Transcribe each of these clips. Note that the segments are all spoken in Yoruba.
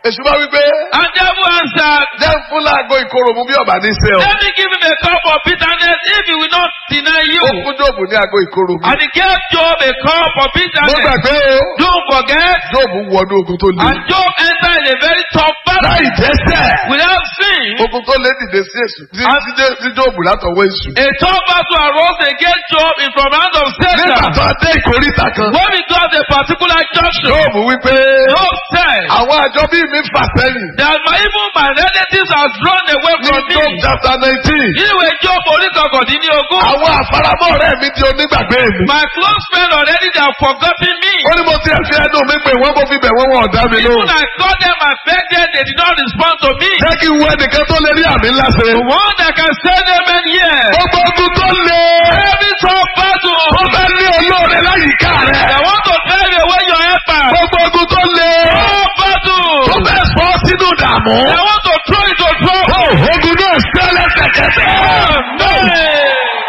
èṣù bá wípé And devil answered, jẹ́ ń fún láago ìkorò mu bí ọ̀bà ní í ṣe ọ. Let me give him a cup of bitterness if he will not deny you. ó fún jóòbù ní aago ìkorò mu. And he gave Job a cup of mo bitterness. gbàgbé o Don't forget. jóòbù wọnú ogun tó le. And Job entered in a very tough battle láì dẹ́sẹ̀. without sin. ogun tó lé dìde sí èṣù sí sí Jé- sí jóòbù látọwọ́ èṣù. A tough battle arose against Job in from hand of nígbà Satan. tó dé ìkórìtà kan. When we got a particular junction, jóòbù wípé Job said àwọn àjọ bíi mi fà sẹ́yìn. that my even my relatives are drawn away ní from job me. chapter nineteen. Níwèé Job oníkọ̀kọ̀dínlógún. àwọn àfaramọ́ ọ̀rẹ́ mi di onígbàgbé mi. My close friend already they have forgotten me. ó ní mo ti ẹ̀fí ẹnu mi pé wọ́n mo fi bẹ̀ wọ́n wọn ọ̀dá mi Even lóhùn. I called them and begged them, they did not respond to me. jẹ́ kí n wo ẹnìkan tó lè rí àmì ńlá ṣe. The one that can send them in here. gbogbo ogun tó le. Every tough battle. ó fẹ́ ní olóore láyìíká They rẹ̀. want to drive away your helper. gbogbo ogun tó le. Tough battle. ó fẹ́ sọ ọ́ sínú ìdààmú. They want to throw you to ó trouble. ogun náà ṣẹ́ lẹ́sẹ̀kẹsẹ̀. Amen.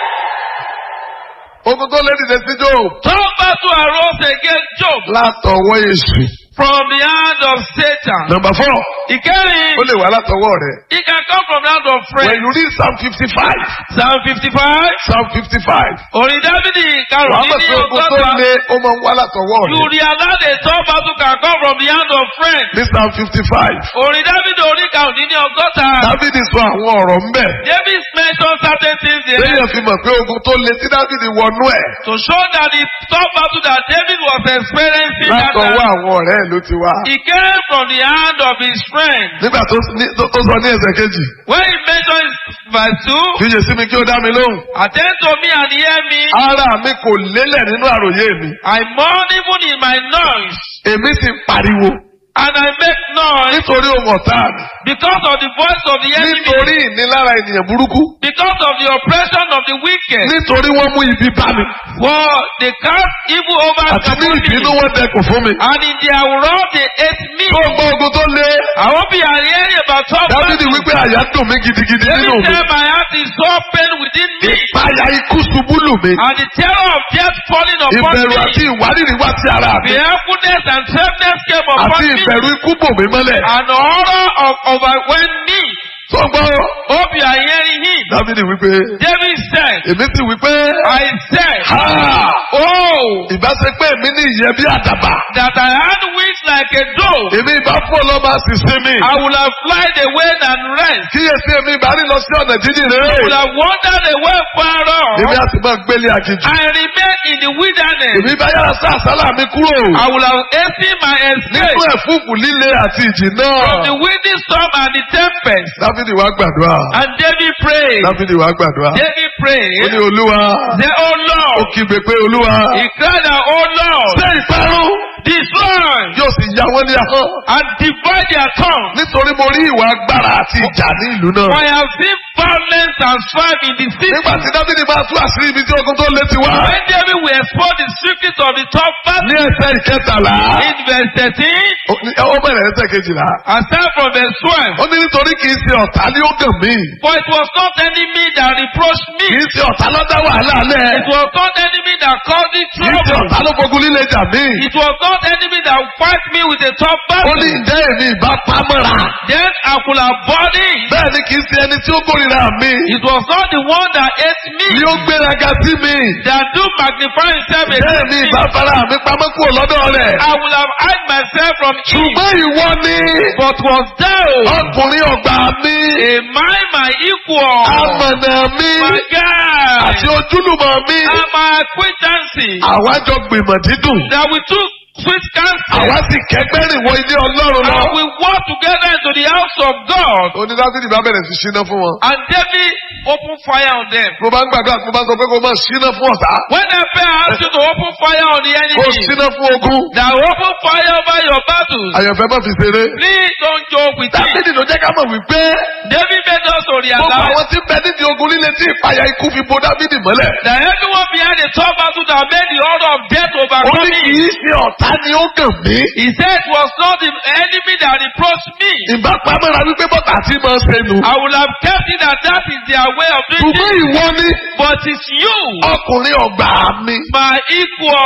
ogun tó le dìde sí Job. Tough battle arose against Job látọwọ́ èṣù. from the hand of Satan. number four He came. ó lè wá látọwọ́ rẹ̀. He can come from the hand of when friends. you read psalm fifty five. Psalm 55. psalm fifty five. Orin Dávidi wàá mọ̀ karùn-ún ní pé ogun tó ọgọ́ta. le ó máa ń wá látọwọ́ You rẹ̀. realize a tough battle can come from the hand of friends. ní psalm fifty five. Orin Dávidi orí karùn-ún ní ọgọ́ta. dávidi sọ àwọn ọ̀rọ̀ ń bẹ̀. David mentioned certain things there lẹ́yìn fi mọ̀ pé ogun tó le tí dávidi wọnú ẹ̀. to show that the tough battle that David was experiencing that látọwọ́ time, àwọn ọ̀rẹ́ ẹ̀ ló ti wá. he came from the hand of his friend. nígbà tó ní- tó tó sọ ní ẹsẹ̀ kejì. When he mentioned verse 2, fíjè sí mi kí ó dá mi lóhùn. attend to me and hear me. ara mi kò lélẹ̀ nínú àròyé mi. I mourn even in my noise, èmi sì ń pariwo. and I make noise nítorí ohun ọ̀tá mi. because of the voice of the enemy, nítorí ìnilára ènìyàn burúkú. because of the oppression of the wicked. nítorí wọ́n mú ibi bá mi. For they cast evil over àti ní upon ìbínú me, wọn dẹkùn fún mi. and in their wrath they hate me. tó gbọ́ ogun tó le. I won't be hearing about tough dávidi battles. wípé àyà dùn mí gidigidi Every nínú mi. time my heart is so pain within me, ìpayà ikú ṣubú lù mí. and the terror of death falling upon ìbẹ̀rù àti me, ìwárìrì wá sí ara mi. fearfulness and trembleness came upon àti me, ìbẹ̀rù ikú bò mí mọ́lẹ̀. and horror of overwhelmed me. tó gbọ́ Hope you are hearing him. dávidi wípé David said, èmi sì wípé I said, ha Oh, ìbá ṣe pé èmi ní ìyẹ́ bí àdàbà. that I had wings like a dove. èmi ìbá fún ọlọ́mọ àṣìṣe mi. I would have flied away and rest. kíyèsí èmi ìbá rí lọ sí ọ̀nà jíjìn I would rere. have wandered away far èmi off. á sì máa gbélé àjèjì. I remain in the wilderness. èmi bá yára sá àsálà mi kúrò. I will have hastened my escape nínú ẹ̀fúùfù líle àti ìjì from the náà. windy storm and the tempest. dávidi wá gbàdúrà. And David prayed. dávidi wá gbàdúrà. David ó ní prayed. olúwa. Say, Oh ó Lord. kígbe pé olúwa. He cried out, Oh Lord. ṣé ìparun Destroy yóò sì ya wọ́n ní ahọ́n. and divide their tongue. nítorí mo rí ìwà agbára àti ìjà ní ìlú For náà. I have seen violence and strife in the city. nígbà tí dávidi máa tú àṣírí ibi tí ogun tó lé ti wá. When David will expose the secrets of the top ní battle ẹsẹ̀ ìkẹtàlá. in verse 13, ó ní- ó bẹ̀rẹ̀ ẹsẹ̀ kejìlá. and start from verse 12. ó ní nítorí kì í ṣe ọ̀tá ní ó gàn mí. For it was not enemy that reproached me. kì í ṣe ọ̀tá ló dá wàhálà lẹ̀. It was not enemy that caused the kì í ṣe trouble. ọ̀tá ló fogun líle jà mí. It was not enemy that fight me with a tough ó battle. ní ǹjẹ́ èmi ìbá pamọ́ra. Then I could have bought it. bẹ́ẹ̀ ni kì í ṣe ẹni tí ó kórìíra mi. It was not the one that ate me ni ó gbéraga sí mi. that do magnify himself ǹjẹ́ against èmi me. ìbá fara mi pamọ́ kúrò lọ́dọ̀ rẹ̀. I would have hide myself from him. ṣùgbọ́n ìwọ ni But was thou ọkùnrin ọgbà mi. a my my equal, amọ̀nà mi. my guy, àti ojúlùmọ̀ mi. and my acquaintances àwa jọ gbìmọ̀ dídùn. that we took sweet counsel àwa sì kẹgbẹ́ rìn wọ ilé ọlọ́run lọ. and we walked together into the house of God. onídàbídì bá bẹ̀rẹ̀ sí ṣínà fún wọn. And David opened fire on them. mo bá ń gbàdúrà mo bá ń sọ pé kó máa ṣínà fún ọ̀tá. When I pray, I ask you to open fire on the kó enemy. ṣínà fún ogun. Now open fire over your battles. àyànfẹ́ má fi ṣeré. Please don't joke with it. dábìdì ló jẹ́ ká mọ̀ wípé David made us to gbogbo realize àwọn tí ń bẹ nídìí ogun líle tí ìpayà ikú fi bo dábìdì mọ́lẹ̀. that everyone behind the top battle that made the order of death ó overcome ní kì me. í ṣe ọ̀tá ni ó gàn mí. He said it was not the enemy that reproached me. ìbá pamọ́ra wípé bọ́tà tí máa ń ṣe nù. I would have kept it that that is their way of doing ṣùgbọ́n it. ìwọ ni But it's you, ọkùnrin ọgbà mi. my equal.